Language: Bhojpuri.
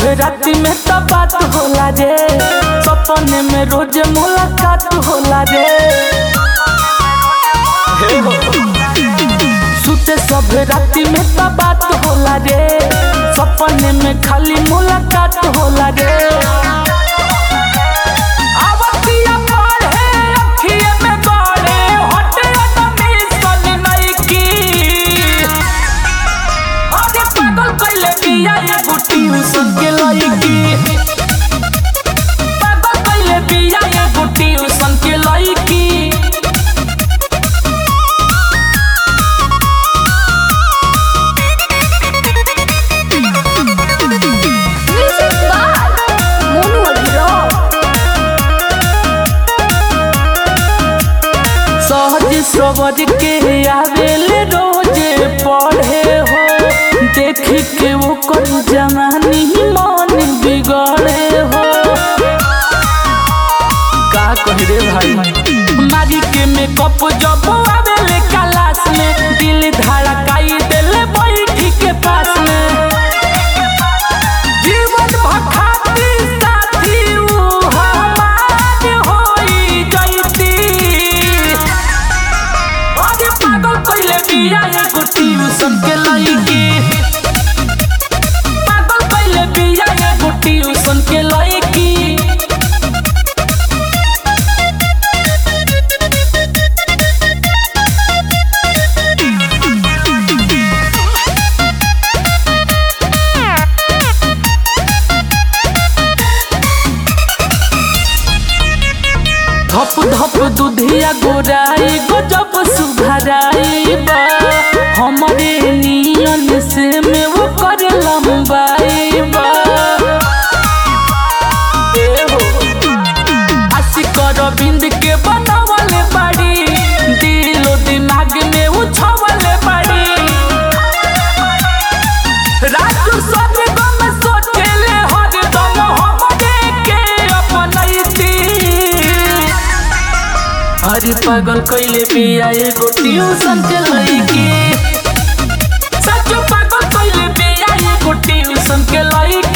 राति में तो बात होला रे सपने में रोज मुलाकात होला रे हे हो। सुते सब राति में तो बात होला रे सपने में खाली मुलाकात होला रे आवतिया पढ़े अखिए में गड़े हटे अदमी सन नइकी अरे पागल कइले बिया एगो ट्यूशन के लइकी पागल कइले बिया एगो ट्यूशन के लइकी Music by Monu Abhiraj. सहज सबर के आवेले रोजे पढ़े हो देख के वो कर जवानी मन बिगड़े हो का कह रे भाई मारी के मेकअप जब आवेले क्लास में दिल धड़काई देले बैठी के पास में जीवन भखाती साथी ऊ हमार होई जैती अरे पागल कइले बिया एगो ट्यूशन के लइकी पागल कइले बिया एगो ट्यूशन के लइकी धप धप दुधिया गोराई गजब सुधराई बा हमरे नियन से में वो कर लंबाई बा ए हो आशिक रविंद के बनावले बाड़ी दिलो दिमाग में उछवले बाड़ी राजू सब गम सोचले हर दम हमरे के अपनैती अरे पागल कइले बिया एगो ट्यूशन के लइकी सच पागल कइले बिया एगो ट्यूशन के लइकी